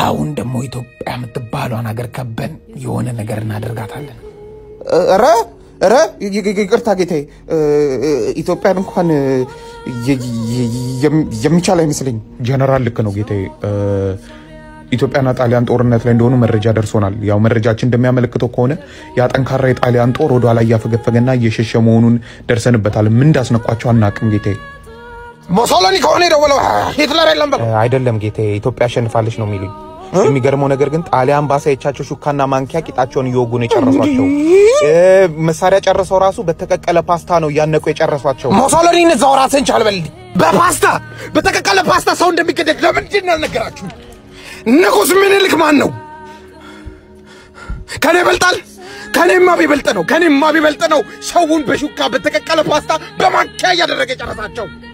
አሁን ደግሞ ኢትዮጵያ የምትባሏን ሀገር ከበን የሆነ ነገር እናደርጋታለን። ኧረ ኧረ ይ- ይ- ይቅርታ ጌታዬ፣ እ፣ ኢትዮጵያን እንኳን እ፣ የ- የ- የም- የሚቻል አይመስለኝም። ጀነራል ልክ ነው ጌታዬ። እ፣ ኢትዮጵያና ጣሊያን ጦርነት ላይ እንደሆኑ መረጃ ደርሶናል። ያው መረጃችን እንደሚያመለክተው ከሆነ ያ ጠንካራ የጣሊያን ጦር ወደ ኋላ እያፈገፈገና እየሸሸ መሆኑን ደርሰንበታል። ምን እንዳስነቋቸው አናቅም ጌታዬ። ሞሶሎኒ ከሆነ የደወለው ሂትለር የለም በለው። አይደለም ጌታዬ፣ ኢትዮጵያ አሸንፋለች ነው የሚሉኝ። የሚገርመው ነገር ግን ጣሊያን ባሳየቻቸው ሹካና ማንኪያ ቂጣቸውን እየወጉ ነው የጨረሷቸው። እ፣ መሳሪያ ጨርሰው ራሱ በተቀቀለ ፓስታ ነው እያነቁ የጨረሷቸው። ሞሶሎኒ እዛው ራስህን ቻል በልልኝ። በፓስታ በተቀቀለ ፓስታ ሰው እንደሚገደል ለምንድን ነው ያልነገራችሁ? ንጉሥ ምኒልክ ማን ነው? ከኔ ይበልጣል? ከኔማ ቢበልጥ ነው ከኔማ ቢበልጥ ነው ሰውን በሹካ በተቀቀለ ፓስታ በማንኪያ እያደረገ ጨረሳቸው።